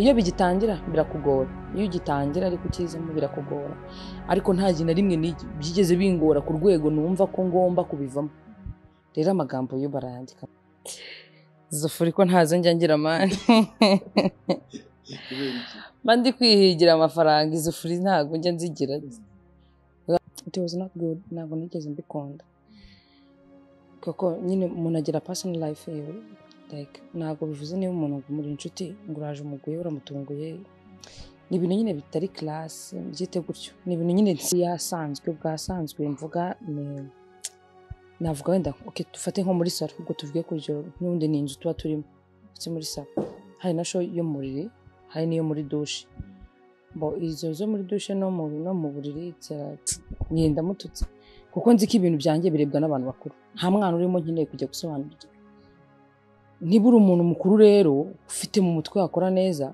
iyo bigitangira birakugora iyo ugitangira ariko ukizemo birakugora ariko nta gihe na rimwe nigi- byigeze bingora ku rwego numva ko ngomba kubivamo rero amagambo yo barayandika zufuri ko ntazo njya ngira mani kubera iki mba ndi kwihigira amafaranga izufuri ntabwo njya nzigira it was not good ntabwo nigeze mbikunda kuko nyine umuntu agira personal life yiwe like ntabwo bivuze niba umuntu muri inshuti ngo uraje umuguye uramutunguye ni ibintu nyine bitari class byite gutyo ni ibintu nyine nsi yasanzwe bwasanzwe mvuga ni navuga wenda okay, dufate nko muri salo ubwo tuvuge ku rugero n'ubundi ni inzu tuba turimo ndetse muri salo hari na sho yo mu buriri hari n'iyo muri dushe bo izo zo muri dushe no mu no mu buriri it's- ngenda mututse kuko nzi ko ibintu byanjye birebwa n'abantu bakuru nta mwana urimo nkeneye kujya gusobanurira niba uri umuntu mukuru rero ufite mu mutwe wakora neza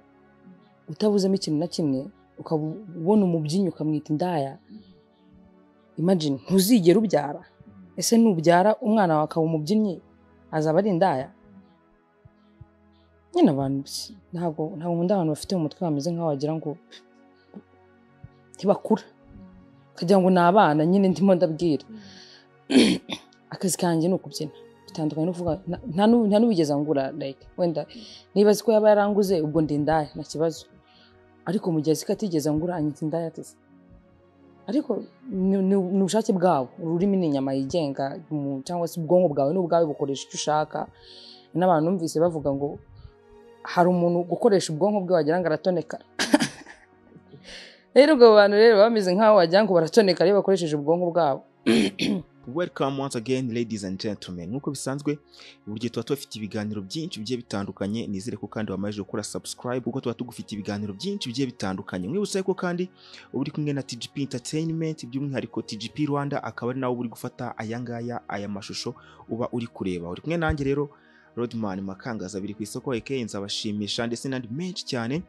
utabuzemo ikintu na kimwe ukaba ubona umubyinnyi ukamwita indaya imagine ntuzigera ubyara ese nubyara umwana wawe akaba umubyinnyi azaba ari indaya nyine abantu ntabwo ntabwo nkunda abantu bafite mu mutwe bameze nk'aho wagira ngo ntibakura ukagira ngo ni abana nyine ndimo ndabwira akazi kanjye ni ukubyina bitandukanye no kuvuga nta- nta nu- nta n'uwigeze angura like wenda niba azi ko yaba yaranguze ubwo ndi indaya nta kibazo ariko mu gihe azi ko atigeze angura anyita indaya ateze ariko ni- ni ni ubushake bwabo ururimi ni inyama yigenga umuntu cyangwa se ubwonko bwawe ni ubwawe bukoresha icyo ushaka n'abantu numvise bavuga ngo hari umuntu gukoresha ubwonko bwe wagira ngo aratoneka rero ubwo bantu rero bameze nk'aho wagira ngo baratoneka iyo bakoresheje ubwonko bwabo welcome once again ladies and gentlemen nk'uko bisanzwe buryo tuba tubafite ibiganiro byinshi bigiye bitandukanye nizere ko kandi wamajije gukora subscribe kuko tuba tugufite ibiganiro byinshi bigiye bitandukanye mwibutse ko kandi uba uri kumwe na tgp entertainment by'umwihariko tgp rwanda akaba ari nawe uba uri gufata aya ngaya aya mashusho uba uri kureba uri kumwe nanjye rero rodman makangaza abiri ku isoko aka nzabashimisha ndetse n'andi menshi cyane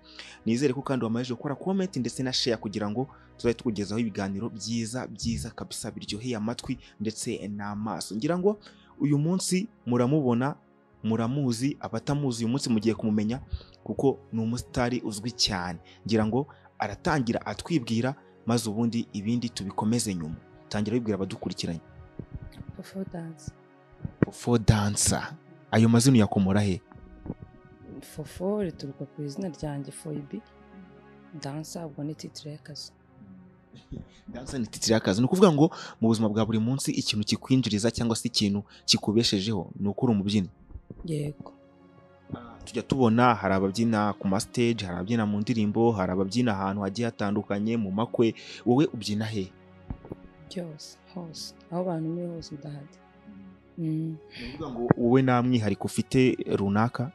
nizere ko kandi wamajije gukora comment ndetse na share kugira ngo tuzajya tukugezaho ibiganiro byiza byiza kabisa biryoheye amatwi ndetse n'amaso ngira ngo uyu munsi muramubona muramuzi abatamuzi uyu munsi mugiye kumumenya kuko ni umusitari uzwi cyane ngira ngo aratangira atwibwira maze ubundi ibindi tubikomeze nyuma tangira wibwira abadukurikiranye Before dance. fo dansa ayo mazina uyakomora he fofo rituruka ku izina ryanjye foyibi dansa ubwo ni titire y'akazi dansa ni titire y'akazi ni ukuvuga ngo mu buzima bwa buri munsi ikintu kikwinjiriza cyangwa se ikintu kikubeshejeho ni uko uri umubyinnyi yego tujya tubona hari ababyina ku masiteji hari ababyina mu ndirimbo hari ababyina ahantu hagiye hatandukanye mu makwe wowe ubyina he byose hose aho abantu muri hose ndahari Ni ukuvuga ngo wowe nta mwihariko ufite runaka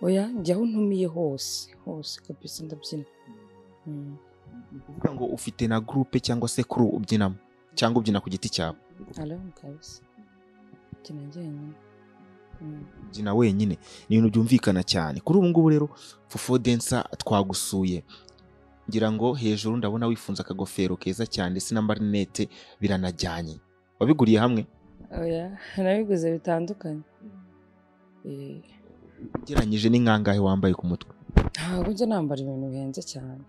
oya njya aho ntumiye hose hose kabisa ndabyina Mm. ni ukuvuga ngo ufite na gurupe cyangwa se kuru ubyinamo cyangwa ubyina ku giti cyawe alone kabisa mbyina njyenyine Mm. ubyina wenyine ni ibintu byumvikana cyane kuri ubu ngubu rero fufo densa twagusuye ngira ngo hejuru ndabona wifunze akagofero keza cyane ndetse n'amarinete biranajyanye wabiguriye hamwe oya nabiguze bitandukanye Eh, ugereranyije n'inkangahe wambaye ku mutwe ntabwo njya nambara ibintu bihenze cyane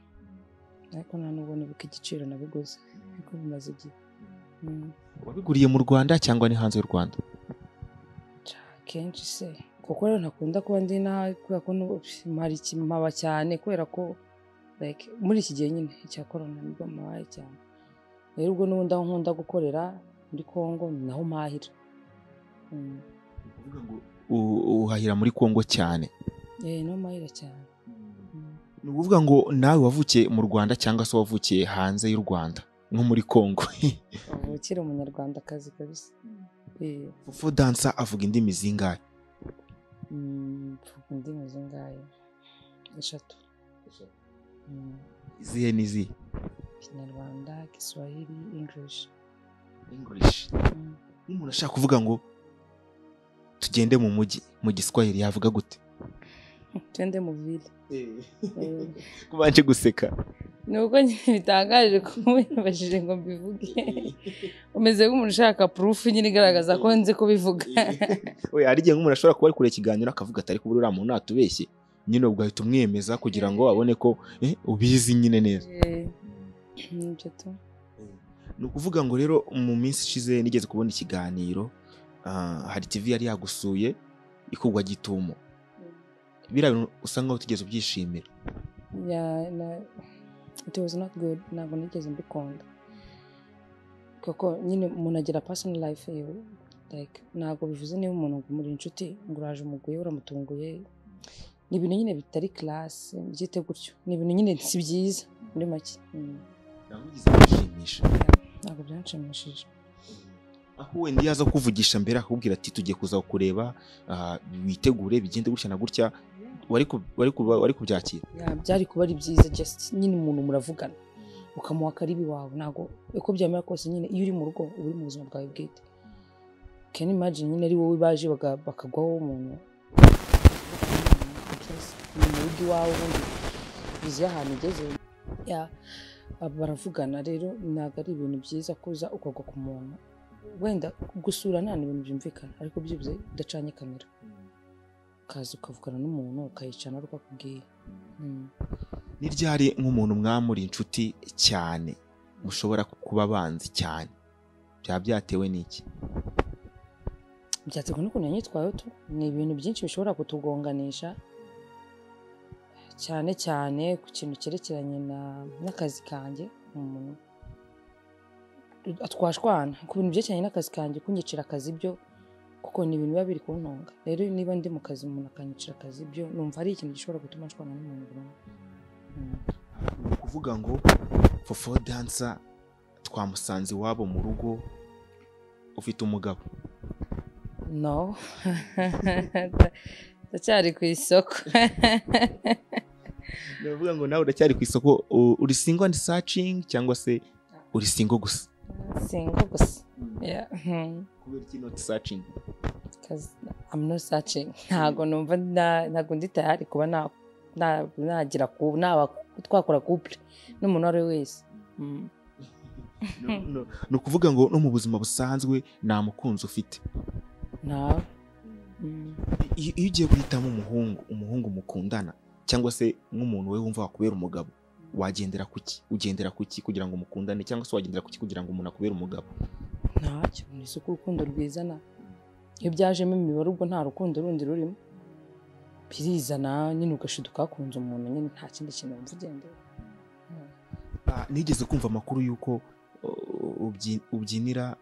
ariko nta nubwo nibuka igiciro nabiguze ariko bimaze igihe Mm. wabiguriye mu rwanda cyangwa ni hanze y'u rwanda kenshi se kuko rero ntakunda kuba ndi nabi kubera ko n'ubu- mara ikimaba cyane kubera ko like muri iki gihe nyine icya korona nibwo mpabaye cyane rero ubwo n'ubundi aho nkunda gukorera muri congo ni naho mpahira Mm. Uvuga ngo u- uhahira muri kongo cyane eh naho mpahira cyane Mm. ni ukuvuga ngo nawe wavukiye mu rwanda cyangwa se wavukiye hanze y'u rwanda nko muri kongo avukira umunyarwandakazi kabisa Eh, fufo dansa avuga indimi zingahe mm, mvuga indimi zingahe eshatu Mm. izihe n'izihe kinyarwanda giswahili english english Mm. iyo umuntu ashaka kuvuga ngo tugende mu mujyi mu giswahili yavuga gute twende mu ville Eh, kubanje guseka ni uko nyine bitangaje kuba wibajije ngo mbivuge umeze nk'umuntu ushaka purufu nyine igaragaza ko nzi kubivuga we hari igihe nk'umuntu ashobora kuba ari kure ikiganiro akavuga atari kubura uriya muntu atubeshye nyine ubwo ahita umwemeza kugira ngo abone ko eh, ubizi nyine neza Eh, nibyo tu ni ukuvuga ngo rero mu minsi ishize nigeze kubona ikiganiro ah, hari tv yari yagusuye ikugwa gitumo biriya bintu usa nkaho utigeze ubyishimira yeah, na, it was not good ntabwo nigeze mbikunda kuko nyine umuntu agira personal life yiwe like ntabwo bivuze niba umuntu ngo muri inshuti ngo uraje umuguye uramutunguye ni ibintu nyine bitari classe byite gutyo ni ibintu nyine si byiza muri make Mm. ntabwo wigeze bishimisha ntabwo byanshimishije aho wenda iyo aza kukuvugisha mbere akakubwira ati tugiye kuza kureba ah, witegure bigende gutya na gutya wari ku- wari ku- wari kubyakira Yeah, byari kuba ari byiza just nyine umuntu muravugana ukamuha akaribi wawe ntabwo uko byamera kose nyine iyo uri mu rugo uba uri mu buzima bwawe bwite can you imagine nyine ari wowe baje baga- bakagwaho umuntu Just ni mu rugo iwawe ubundi bizi ahantu igeze Yeah, aba baravugana rero ntabwo ari ibintu byiza kuza ukagwa ku muntu wenda gusura nta ibintu byumvikana ariko byibuze udacanye kamera ukaza ukavugana n'umuntu ukayicarana ariko akubwiye Mm. ni ryari nk'umuntu mwamuri inshuti cyane mushobora kuba abanzi cyane byaba byatewe n'iki byaterwa n'ukuntu yanyitwayeho tu ni ibintu byinshi bishobora kutugonganisha cyane cyane ku kintu cyerekeranye na- n'akazi kanjye umuntu twashwana ku bintu byerekeranye n'akazi kanjye kunyicira akazi byo kuko ni ibintu biba biri kuntunga rero niba ndi mu kazi umuntu akanyicira akazi byo numva ari ikintu gishobora gutuma nshwana n'umuntu burundu Mm. ni ukuvuga ngo fofo dansa twamusanze iwabo mu rugo ufite umugabo no ndacyari ku isoko ni ukuvuga ngo nawe uracyari ku isoko u- uri singo andi sacingi cyangwa se uri singo gusa singo gusa Yeah. Mm. kubera iki noti sacingi because I'm not searching ntabwo numva na- ntabwo ndi tayari kuba na- na- nagira ku naba twakora couple n'umuntu uwo ari we wese Mm. No- no- ni ukuvuga ngo no mu buzima busanzwe nta mukunzi ufite nta Mm. iyo iyo ugiye guhitamo umuhungu umuhungu mukundana cyangwa se nk'umuntu we wumva wakubera umugabo wagendera ku ki ugendera ku ki kugira ngo mukundane cyangwa se wagendera ku ki kugira ngo umuntu akubere umugabo ntacyo ni isuku urukundo rwizana iyo byajemo imibare ubwo nta rukundo rundi rurimo birizana nyine ugashiduka ukahakunze umuntu nyine nta kindi kintu wumva ugendera Ah, nigeze kumva amakuru y'uko uh, ubyi- ubyinira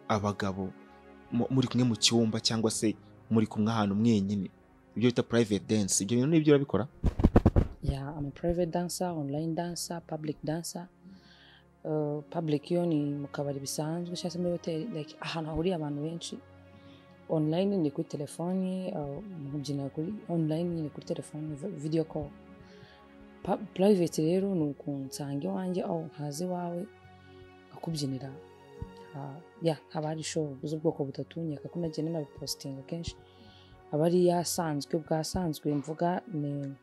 abagabo mu- muri kumwe mu cyumba cyangwa se muri kumwe ahantu mwenyine ibyo bita private dance ibyo bintu nibyo urabikora yeah i'm a private dancer online dancer public dancer uh, public yo ni mu kabari bisanzwe cyangwa se muri hoteli like ahantu hahuriye abantu benshi online ni kuri telefoni uh, mubyina kuri online ni kuri telefoni vi- video call Pa- private rero ni ukunsanga iwanjye aho nkaza iwawe akubyinira Ha- ya haba hari show z'ubwoko butatu nyaka ko nagenda nabipositinga kenshi aba ari yasanzwe bwasanzwe mvuga ni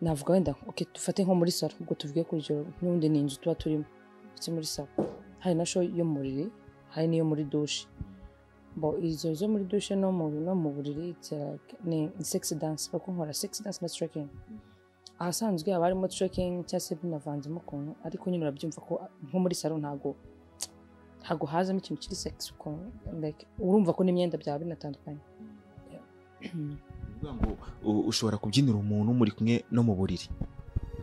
navuga wenda okay, dufate nko muri salo ubwo tuvuge ku rugero n'ubundi ni inzu tuba turimo ndetse muri salo hari na sho yo mu buriri hari n'iyo muri dushe bo izo zo muri dushe no mu no mu buriri it's like, ni sexy dance kuko nkora sexy dance na trekking ahasanzwe haba harimo trekking cyangwa se binavanzemo ukuntu ariko nyine urabyumva ko nko muri salo ntago ntago hazamo ikintu kiri sexy ukuntu like urumva ko n'imyenda byaba binatandukanye Yeah. Ni ukuvuga ngo uh, ushobora kubyinira umuntu muri kumwe no mu buriri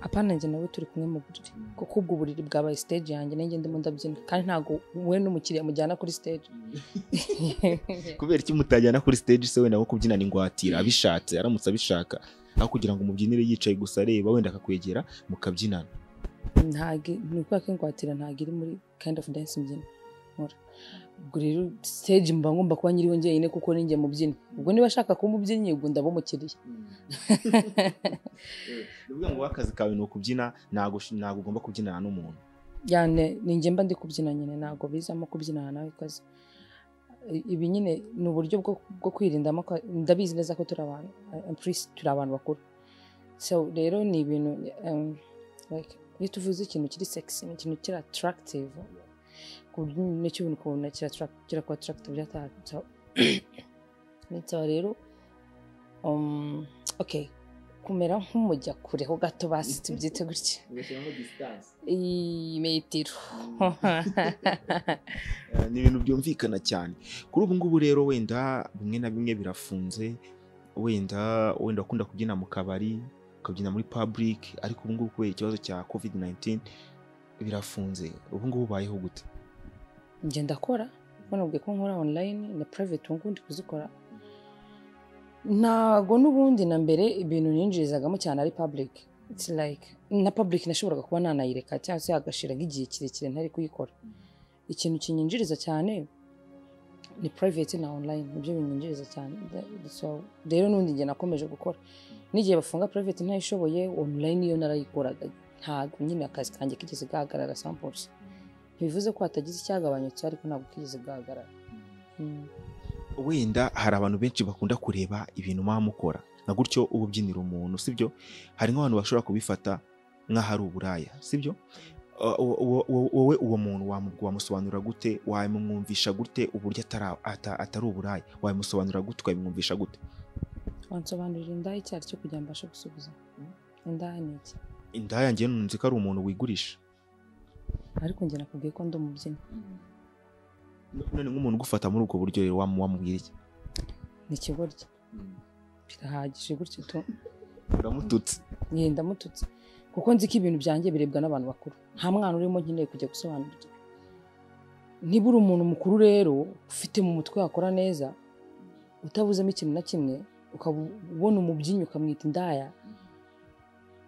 apana njye nawe turi kumwe mu buriri kuko ubwo buriri bwabaye stage yanjye nanjye ndimo ndabyina kandi ntabwo we n'umukiriya mujyana kuri stage kubera iki mutajyana kuri stage se wenda nko kubyinana ingwatira abishatse aramutse abishaka aho kugira ngo umubyinire yicaye gusa areba wenda akakwegera mukabyinana ntabwo ni ukubera ko ingwatira ntabwo iri muri kind of dance mbyina nkora ubwo rero stage mba ngomba kuba nyiriwe njyenyine kuko ninjye mubyina ubwo niba ashaka kuba umubyinnyi ubwo ndaba umukiriya ni ukuvuga ngo akazi kawe ni ukubyina ntabwo ush- ntabwo ugomba kubyinana n'umuntu yani ninjye mba ndi kubyina nyine ntabwo bizamo kubyina nawe kazi ibi nyine ni uburyo bwo, bwo kwirindamo ko- ndabizi neza ko turi abantu eh, please, turi abantu bakuru so rero ni ibintu um, like, iyo tuvuze ikintu kiri sexy ni ikintu kiri attractive ku buryo n'icyo ubona ukabona kira attract- kira kuba attractive byatandukanye rero um, okay kumera nk'umujya kureho gato basitse ibyita gutya ugashyiramo disitansi iyi metero Eh, ni ibintu byumvikana cyane kuri ubu ngubu rero wenda bimwe na bimwe birafunze wenda wenda wakunda kubyina mu kabari ukabyina muri public ariko ubu ngubu kubera ikibazo cya covid 19 birafunze ubu ngubu ubayeho gute njye ndakora banabwiye ko nkora online na private ubu ngubu ndi kuzikora ntago n'ubundi na mbere ibintu ninjirizagamo cyane ari public It's like na public nashoboraga kuba nanayireka cyangwa se hagashira nk'igihe kirekire ntari kuyikora ikintu kinyinjiriza cyane ni private na online nibyo binyinjiriza cyane That- that's all. rero n'ubundi njye nakomeje gukora n'igihe bafunga private ntayishoboye online iyo narayikoraga ntabwo nyine akazi kanjye kigeze gahagarara samples ntibivuze ko hatagize icyagabanyutse ariko ntabwo kigeze gahagarara Mm. wenda hari abantu benshi bakunda kureba ibintu muba mukora na gutyo uba ubyinira umuntu sibyo hari nk'abantu bashobora kubifata nk'ahari uburaya sibyo Uh, wo- wo- wo- wowe uwo muntu wamu- wamusobanurira gute wamwumvisha gute uburyo atara- ata- atari uburaya wamusobanurira gute ukabimwumvisha gute wansobanurira indaya icyo ari cyo kugira ngo mbashe gusubiza indaya ni iki indaya njye nunze ko ari umuntu wigurisha ariko njye nakubwiye ko ndi umubyinnyi none nk'umuntu ugufata muri ubwo buryo rero wamu- wamubwira iki ni ikigoryi birahagije gutyo tu uramututse yenda mututse kuko nzi ko ibintu byanjye birebwa n'abantu bakuru nta mwana urimo nkeneye kujya gusobanurirwa niba uri umuntu mukuru rero ufite mu mutwe wakora neza utabuzemo ikintu na kimwe ukaba ubona umubyinnyi ukamwita indaya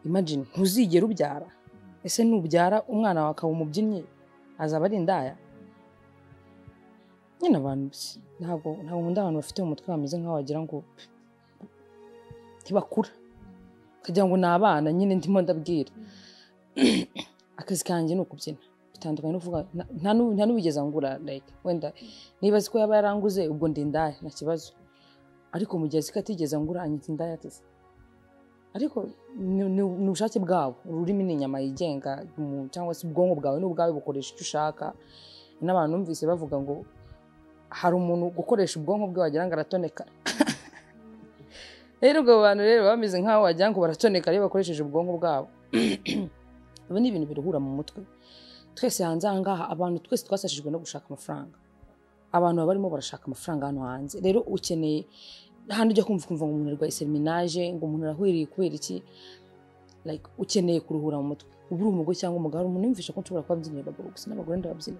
imagine ntuzigera ubyara ese nubyara umwana wawe akaba umubyinnyi azaba ari indaya nyine abantu ntabwo ntabwo nkunda abantu bafite mu mutwe bameze nk'aho wagira ngo ntibakura ukagira ngo ni abana nyine ndimo ndabwira akazi kanjye ni ukubyina bitandukanye no kuvuga nta- nta nu- nta n'uwigeze angura like wenda niba azi ko yaba yaranguze ubwo ndi indaya nta kibazo ariko mu gihe azi ko atigeze angura anyita indaya ateze ariko ni- ni- ni ubushake bwabo ururimi ni inyama yigenga umuntu cyangwa se ubwonko bwawe ni ubwawe bukoresha icyo ushaka n'abantu numvise bavuga ngo hari umuntu gukoresha ubwonko bwe wagira ngo aratoneka rero ubwo bantu rero baba bameze nk'aho wagira ngo baratoneka iyo bakoresheje ubwonko bwabo ibi ni ibintu biruhura mu mutwe twese hanze aha ngaha abantu twese twasashijwe no gushaka amafaranga abantu baba barimo barashaka amafaranga hano hanze rero ukeneye hano ujya kumva ukumva ngo umuntu arwaye seriminaje ngo umuntu arahwiriye kubera iki like ukeneye kuruhura mu mutwe uba uri umugore cyangwa umugabo umuntu yumvisha ko nshobora kuba mbyinira abagabo gusa n'abagore ndababyina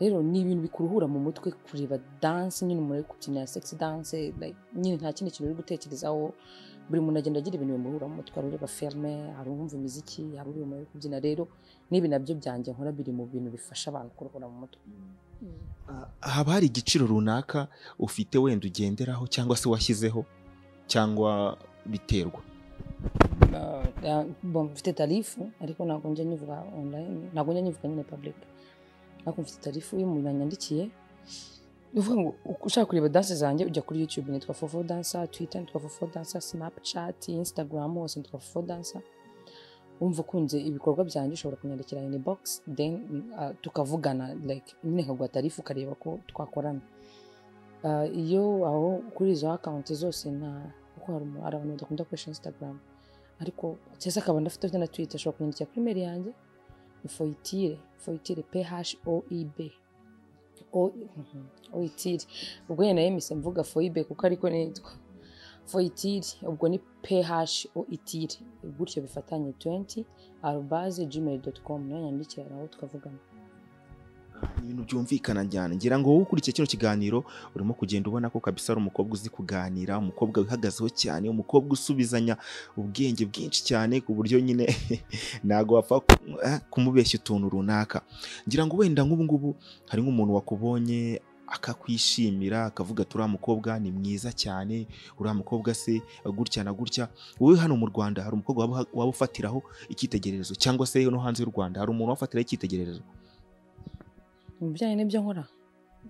rero ni ibintu bikuruhura mu mutwe kureba danse nyine umuntu ari kubyina ya sexy danse like, nyine nta kindi kintu uri gutekerezaho buri muntu agenda agira ibintu bimuhura mu mutwe hari ureba filime hari uwumva imiziki hari uri umuntu uri kubyina rero n'ibi nabyo byanjye nkora biri mu bintu bifasha abantu kuruhura mu mutwe haba hari igiciro runaka ufite wenda ugenderaho cyangwa se washyizeho cyangwa biterwa Uh, uh, bon, mfite tarifu ariko ntabwo njya nyivuga online ntabwo njya nyivuga nyine public ariko mfite tarifu iyo umuntu yanyandikiye ni ukuvuga ngo ushaka kureba danse zanjye ujya kuri youtube nitwa fofo dansa twitter nitwa fofo dansa snapchat instagram hose nitwa fofo dansa wumva ukunze ibikorwa byanjye ushobora kunyandikira in box then uh, tukavugana like nyine nkaguha tarifu ukareba ko twakorana Uh, iyo aho kuri izo akawunti zose nta kuko hari umu- hari abantu badakunda gukoresha instagram ariko cyese akaba ndafite na twitter ashobora kunyandikira kuri mail yanjye ni foyitire foyitire phoeb O- mhm, oitire ubwo nyine nayo mise mvuga foibe kuko ariko nitwa foyitire ubwo ni phoitire gutyo bifatanye 20 arubaze gmail dot com nayo nyandikira naho tukavugana Ni ibintu byumvikana cyane ngira ngo wowe ukurikiye kino kiganiro urimo kugenda ubona ko kabisa ari umukobwa uzi kuganira umukobwa wihagazeho cyane umukobwa usubizanya ubwenge bwinshi cyane ku buryo nyine ntabwo wapfa ku- eh, kumubeshya utuntu runaka ngira ngo wenda nk'ubu ngubu hari nk'umuntu wakubonye akakwishimira akavuga ati uriya mukobwa ni mwiza cyane uriya mukobwa se gutya na gutya wowe hano mu rwanda hari umukobwa waba- waba ufatiraho icyitegererezo cyangwa se no hanze y'u rwanda hari umuntu wafatiraho icyitegererezo mu bijyanye n'ibyo nkora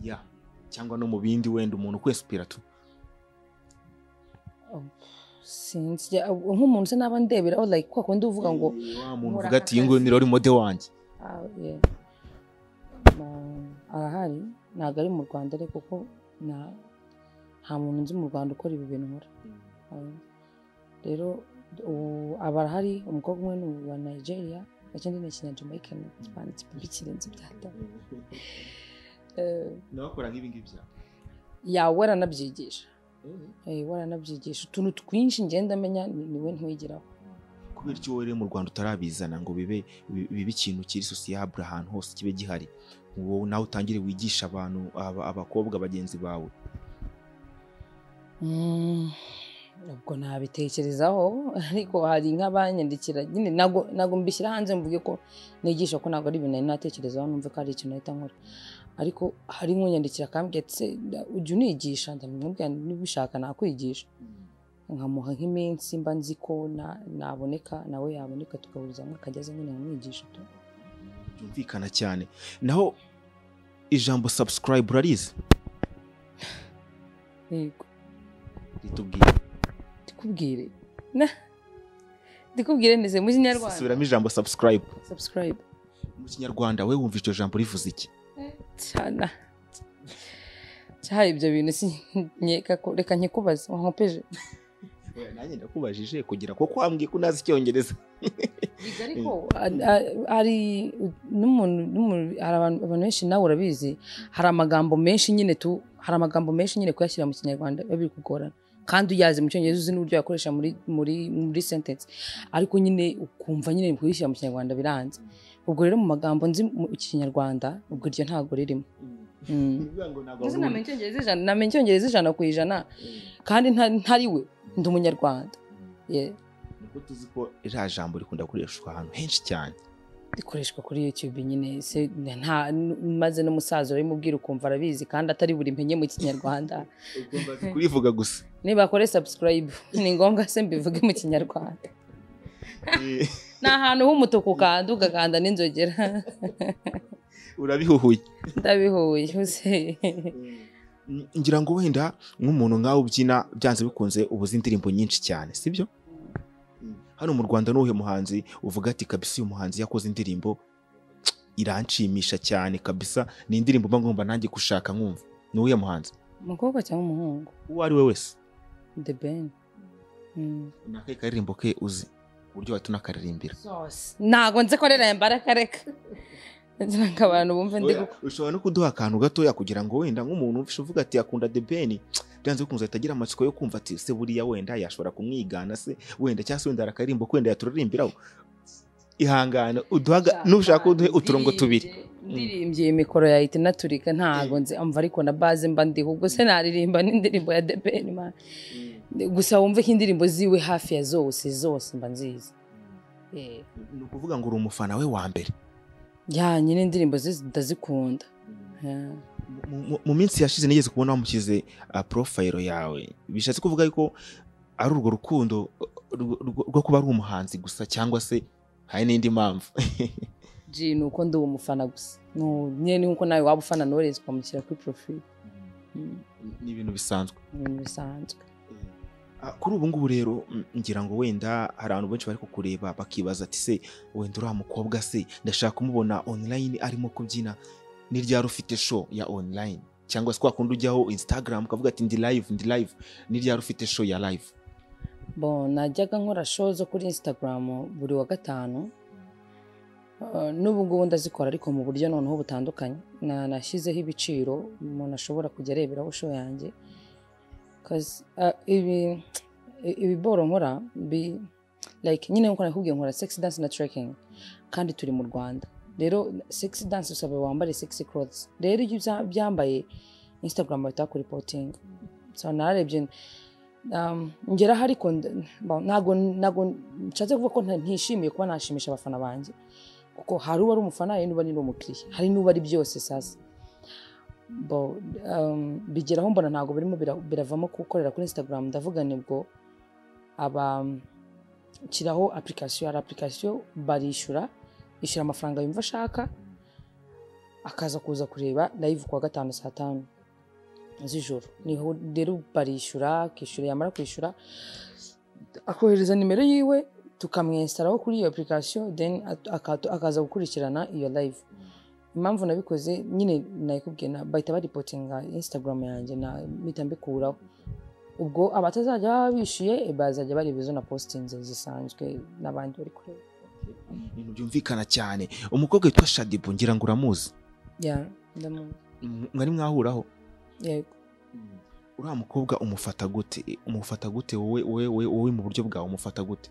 ya cyangwa no mu bindi wenda umuntu ukwesipira tu sinzi jya- nk'umuntu se naba ndeberaho like kwa kundi uvuga ngo wa muntu Nkora uvuga ati akazi." iyi nguyu ni rero mode wanjye "Ah, yeah." Ma- arahari ntabwo ari mu rwanda ariko kuko nta nta muntu nzi mu rwanda ukora ibi bintu nkora Ah, rero ubu aba arahari umukobwa umwe ni uwa nigeria ikindi ni ikinyajamaikani banditse bikirenze ibyata nawe akora nk'ibi ngibi byawe yawe aranabyigisha Eh, waranabyigisha utuntu twinshi ngenda menya ni niwe ntwigiraho kubera icyo wowe rero mu rwanda utarabizana ngo bibe bi- bibe ikintu kiri sosiyabure ahantu hose kibe gihari wowe nawe utangire wigisha abantu aba- abakobwa bagenzi bawe Mm, ubwo nabitekerezaho ariko hari nk'abanyandikira nyine ntabwo ntabwo mbishyira hanze mvuge ko nigisha ko ntabwo ari ibintu nari natekerezaho numve ko ari ikintu nahita nkora ariko hari nk'unyandikira akambwira ati "Da- ujya unigisha ndamubwira nti, niba ubishaka nakwigisha nkamuha nk'iminsi mba nzi ko na- naboneka nawe yaboneka tugahurizamo akajya aza nyine nkamwigisha tu byumvikana cyane naho ijambo subscribe urarizi yego ritubwira ndikubwire Na- ndikubwire neze mu kinyarwanda subiramo ijambo subscribe subscribe mu kinyarwanda we wumva iryo jambo rivuze iki cyane cyaha ibyo bintu si nkeka ko reka nkikubaze wankopeje Oya, nanjye ndakubajije kugira ko kwambwiye ko unazi icyongereza ariko a- a- hari n'umuntu n'umuntu hari abantu abantu benshi nawe urabizi hari amagambo menshi nyine tu hari amagambo menshi nyine kuyashyira mu kinyarwanda biba biri kugorana kandi uyazi mu cyongereza uzi n'uburyo wakoresha muri muri muri sentence ariko nyine ukumva nyine kuyishyira mu kinyarwanda biranze ubwo rero mu magambo nzi mu kinyarwanda ubwo iryo ntabwo ririmo Mm. Bivuga ngo ntabwo Mbese wabonye. namenya icyongereza ijana namenya icyongereza ijana ku ijana kandi nta- ntari we ndi umunyarwanda Yeah. Nuko tuzi ko iriya jambo rikunda gukoreshwa ahantu henshi cyane rikoreshwa kuri youtube nyine se nta n- maze n'umusaza urabimubwira ukumva arabizi kandi atari buri mpenye mu kinyarwanda ugomba kubivuga gusa niba akore subscribe ni ngombwa se mbivuge mu kinyarwanda Eh, ni ahantu h'umutuku ukanda ugakanda n'inzogera urabihuhuye ndabihuye use Mm, ngira ngo wenda nk'umuntu nkawe ubyina byanze bikunze ubuze indirimbo nyinshi cyane sibyo hano mu rwanda ni uwuhe muhanzi uvuga ati kabisa uyu muhanzi yakoze indirimbo iranshimisha cyane kabisa ni indirimbo mba ngomba nanjye gushaka nkumva ni uwuhe muhanzi umukobwa cyangwa umuhungu uwo ari we wese the ben Mm. ni akahe karirimbo ke uzi uburyo wahita unakaririmbira ntago nzi ko rero yambara kareka ngira ngo abantu bumve ndi Oya, ushobora no kuduha akantu gatoya kugira ngo wenda nk'umuntu ufite uvuga ati akunda the ben byanze bikunze ahita agira amatsiko yo kumva ati se buriya wenda yashobora kumwigana se wenda cyangwa se wenda hari akaririmbo ko wenda yaturirimbiraho ihangane uduhaga nushaka uduhe uturongo tubiri ndirimbye iyi mikoro yahita inaturika ntago nzi amva ariko na baze mba ndiho ubwo se naririmba n'indirimbo ya the ben man gusa wumve ko indirimbo ziwe hafi ya zose zose mba nzizi Eh, ni ukuvuga ngo uri umufana we wa mbere ya nyine indirimbo ze ndazikunda Eh, Mu- mu- mu minsi yashize nigeze kubona wamushyize ah, profile yawe bishatse kuvuga yuko ari urwo rukundo rwo- rwo- rwo kuba ari umuhanzi gusa cyangwa se hari n'indi mpamvu G ni uko ndi umufana gusa Nu- nyine ni nkuko nawe waba ufana Knowless ukamushyira kuri profile Mm, ni ibintu bisanzwe ibintu bisanzwe Ah, kuri ubu ngubu rero mm, ngira ngo wenda hari abantu benshi bari kukureba bakibaza ati se wenda uriya mukobwa se ndashaka kumubona online arimo kubyina ni ryari ufite show ya online cyangwa se kwa kundi ujyaho instagram ukavuga ati ndi live ndi live ni ryari ufite show ya live bo najyaga nkora show zo kuri instagram buri wa gatanu Uh, n'ubu ngubu ndazikora ariko mu buryo noneho butandukanye Na- nashyizeho ibiciro umuntu ashobora kujya areberaho show yanjye 'Cause, uh, ibi ibiboro nkora bi- like nyine nkora nakubwiye nkora sex dance na trekking kandi turi mu rwanda rero sex dance usaba wambare sexy clothes rero iyo ubya- byambaye instagram bahita bakuripotinga so nararebye um, ngeraho ariko nda- ba- ntago ntago nshatse kuvuga ko nta- ntishimiye kuba nashimisha abafana banjye kuko hari uba ari umufana hari n'uba ari n'umukiriya hari n'uba ari byose sasa Bo, um, bigeraho mbona ntabwo birimo bira- biravamo gukorera kuri instagram ndavuga nibwo abashyiraho application hari application barishyura yishyura amafaranga yumva ashaka akaza kuza kureba live kuwa gatanu saa tanu z'ijoro niho rero barishyura akishyura yamara kwishyura akohereza nimero yiwe tukamwesitaraho kuri iyo application then at- aka- akaza gukurikirana iyo live impamvu nabikoze nyine nayikubwiye na bahita baripotinga instagram yanjye na mpita mbikuraho ubwo abatazajya baba bishyuye eh, bazajya bareba izo na positinze zisanzwe n'abandi bari kureba ibintu byumvikana cyane umukobwa witwa shadibu ngira ngo uramuzi ya ndamuzi M- mwari mwahuraho yego uriya mukobwa umufata gute umufata gute wowe wowe wowe- wowe mu buryo bwawe umufata gute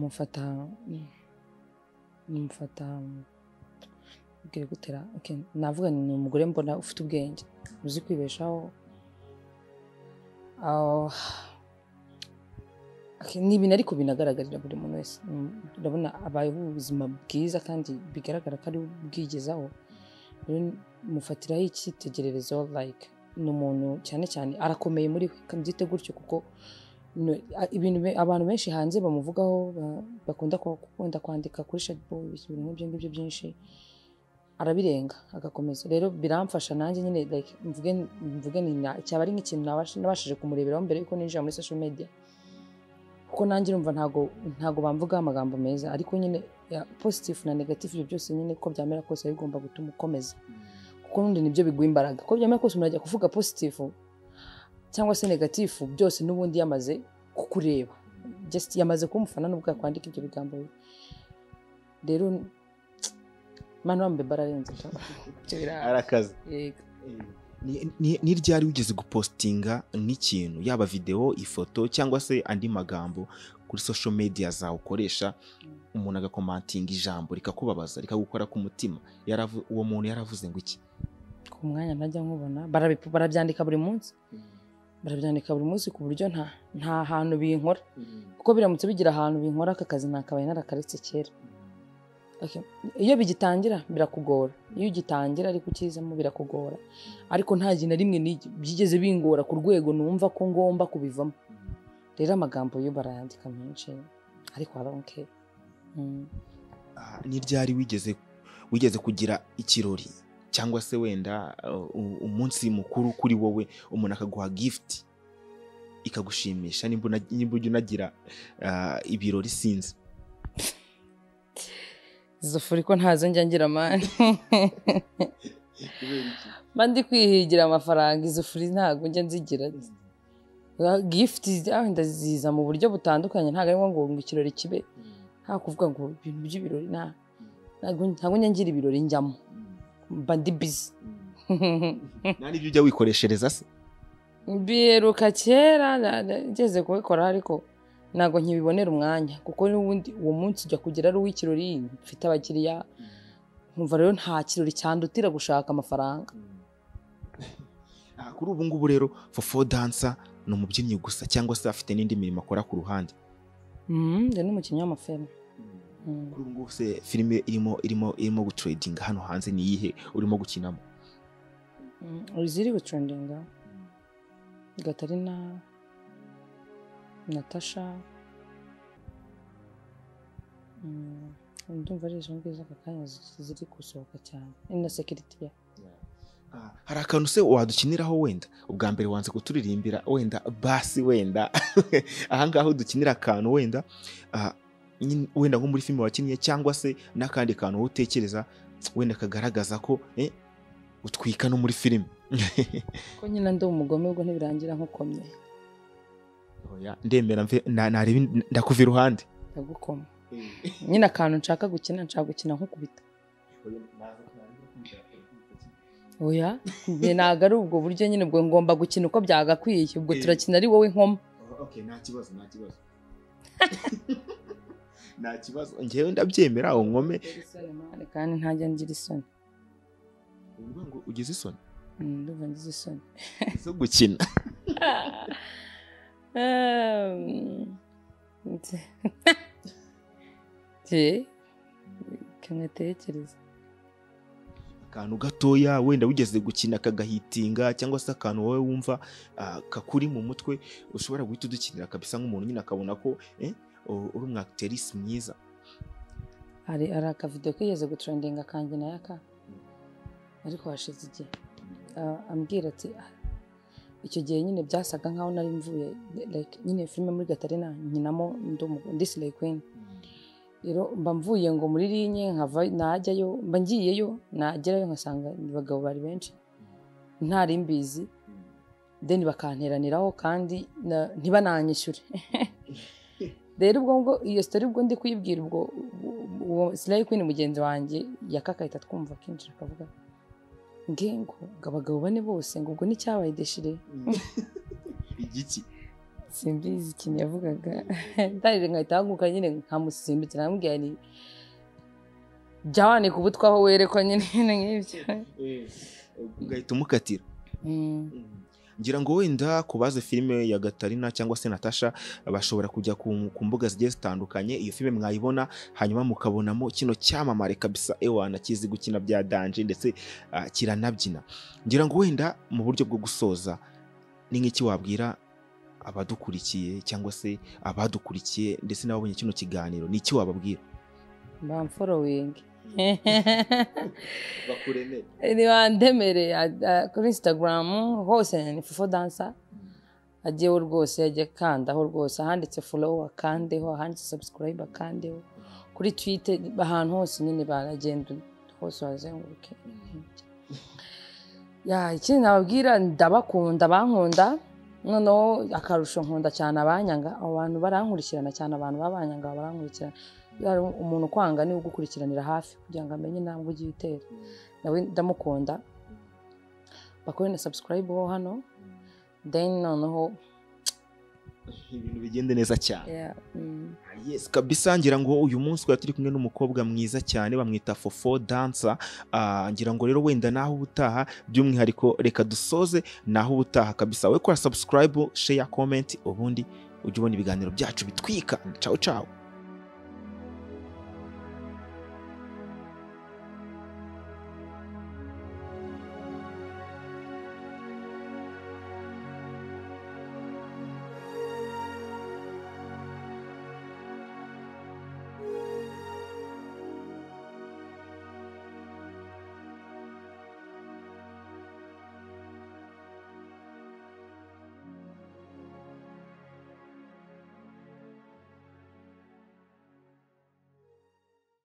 mufata mufata mbwira gutera okay. navuga nti ni umugore mbona ufite ubwenge uzi kwibeshaho Ah, okay, ni ibintu ariko binagaragarira buri muntu wese Mm, urabona abayeho ubuzima bwiza kandi bigaragara ko ari we ubwigezaho rero mufatiraho icyitegererezo like ni umuntu cyane cyane arakomeye muri we kabyite gutyo kuko no- a- ibintu be- abantu benshi hanze bamuvugaho ba- bakunda kwa- gukunda kwandika kuri shadboy ibintu nk'ibyo ngibyo byinshi arabirenga agakomeza rero biramfasha nanjye nyine like mvuge mvuge ni na- cyaba ari nk'ikintu nabash- nabashije kumureberaho mbere yuko ninjira muri social media kuko nanjye urumva ntago ntago bamvugaho amagambo meza ariko nyine ya, positive na negative ibyo byose nyine uko byamera kose biba bigomba gutuma ukomeza kuko nundi nibyo biguha imbaraga kuko byamara kose umuntu ajya kuvuga positifu cyangwa se negatifu byose n'ubundi yamaze kukureba just yamaze kuba umufana n'ubwo yakwandika ibyo bigambo bibi. rero mani wambaye bararenze da. Ibyo bira- arakaze yego. Ni- ni ni ryari wigeze gupositinga nk'ikintu yaba videwo ifoto cyangwa se andi magambo kuri social media zawe ukoresha umuntu agakomantinga ijambo rikakubabaza rikagukora ku mutima Yaravu- uwo muntu yaravuze ngo iki ku mwanya najya nkubona barabi- barabyandika buri munsi barabyandika buri munsi ku buryo nta nta hantu binkora kuko biramutse bigira ahantu binkora aka kazi nakabaye narakaretse kera Okay. iyo bigitangira birakugora iyo ugitangira ariko ukizamo birakugora ariko nta gihe na rimwe ni- byigeze bingora ku rwego numva ko ngomba kubivamo rero amagambo yo barayandika menshi ariko aronke Ah, ni ryari wigeze wigeze kugira ikirori cyangwa se wenda uh, u- umunsi mukuru kuri wowe umuntu akaguha gift ikagushimisha nimba una- nimba ujya unagira ah, ibirori sinzi zofuri ko ntazo njya ngira mani mba ndi kwihigira amafaranga izo furi ntabwo njya nzigira gifuti ndaziza mu buryo butandukanye ntabwo ari ngombwa ngo ikirori kibe nta kuvuga ngo ibintu by'ibirori nta- ntabwo ntabwo njya ngira ibirori njyamo mba ndi bizi nta n'ibyo ujya wikoreshereza se biheruka kera na- na- ngeze kubikora ariko ntabwo nkibibonera umwanya kuko n'ubundi uwo munsi ujya kugera ari uw'ikirori mfite abakiriya nkumva rero nta kirori cyandutira gushaka amafaranga Ah, kuri ubu ngubu rero fofo dansa ni umubyinnyi gusa cyangwa se afite n'indi mirimo akora ku ruhande Mhm, ndi n'umukinnyi w'amafilme Mhm. kuri ubu ngubu se filime irimo irimo irimo gutredinga hano hanze ni iyihe urimo gukinamo Mhm, iziri gucundinga gatarina natasha Mhm, ndumva ari izo ngizo aka kanya zi- ziri gusohoka cyane Ni na sekiritiya Ah, hari akantu se wadukiniraho wenda ubwa mbere wanze kuturirimbira wenda basi wenda ahangaha aho dukinira akantu wenda ah, nyine- wenda nko muri filime wakinnye cyangwa se n'akandi kantu wowe utekereza wenda kagaragaza ko eh, utwika no muri filime ko nyine ndi umugome ubwo ntibirangira nkukomye Oya, ndemera mve- na- nareba in- ndakuva iruhande ndagukoma nyine akantu nshaka gukina nshaka gukina nk'ukubita oya njye ntabwo ari ubwo buryo nyine ubwo ngomba gukina uko byagakwiye ubwo Eh. turakina ari wowe nkoma okay nta kibazo nta kibazo nta kibazo ngewe ndabyemera aho nkome kandi ntajya ngira isoni Ni ukuvuga ngo ugize isoni Mm, ndumva ngize isoni zo gukina Ehm, nzi- nzi, reka ntekereze akantu gatoya wenda wigeze gukina kagahitinga cyangwa se akantu wowe wumva ah, kakuri mu mutwe ushobora guhita udukinira kabisa nk'umuntu nyine akabona ko eh, u- uri umu actrice mwiza hari hari akavido kigeze gutrendinga kanjye nayo aka ariko hashize igihe Ah, ambwira ati "Ah, icyo gihe nyine byasaga nkaho nari mvuye like, nyine filime muri gatarina nkinamo ndi umu- ndi Slay Queen rero mba mvuye ngo muri linye nkava najyayo mba ngiyeyo nagerayo nkasanga abagabo bari benshi ntari mbizi deni bakanteraniraho kandi na- ntibananyishyure rero ubwo ngo iyo sitori ubwo ndi kuyibwira ubwo uwo silayi kwini mugenzi wanjye yakakahita twumva akinjira akavuga nge ngo ngo abagabo bane bose ngo ubwo n'icyabaye deshire igiki simbizi ikintu yavugaga ndarire nkahita haguruka nyine nkamusimbukira namubwira ni jya wanika ubutwe aho werekwa nyine ibintu nk'ibyo ugahita umukatira Mm. ngira ngo wenda ku bazi filime ya gatarina cyangwa se natasha bashobora kujya ku, ku mbuga zigiye zitandukanye iyo filime mwayibona hanyuma mukabonamo kino cyamamare kabisa ewana kizi gukina bya danje ndetse ah, kiranabyina ngira ngo wenda mu buryo bwo gusoza ni nk'iki wabwira abadukurikiye cyangwa se abadukurikiye ndetse n'ababonye kino kiganiro ni iki wababwira bamforowingi bakuremere nibandemere a- a- kuri instagram hose ni fufo dansa agiyeho rwose ajya akandaho rwose ahanditse follow akandeho ahanditse subscribe akandeho kuri twitter ahantu hose nyine baragenda hose wazenguruke ya ikindi nababwira ndabakunda bankunda noneho akarusho nkunda cyane abanyanga abo bantu barankurikirana cyane abantu b'abanyanga barankurikirana Yari umuntu ukwanga niwe ugukurikiranira hafi kugira ngo amenye intambwe ugiye utera nawe ndamukunda bakore na subscribe ho hano then noneho ibintu bigende neza cyane yeah, mm, Yes, kabisa ngira ngo uyu munsi twari turi kumwe n'umukobwa mwiza cyane bamwita fofo dansa Ah, ngira ngo rero wenda naho ubutaha by'umwihariko reka dusoze naho ubutaha kabisa we kora subscribe share comment ubundi ujye ubona ibiganiro byacu bitwika ciao ciao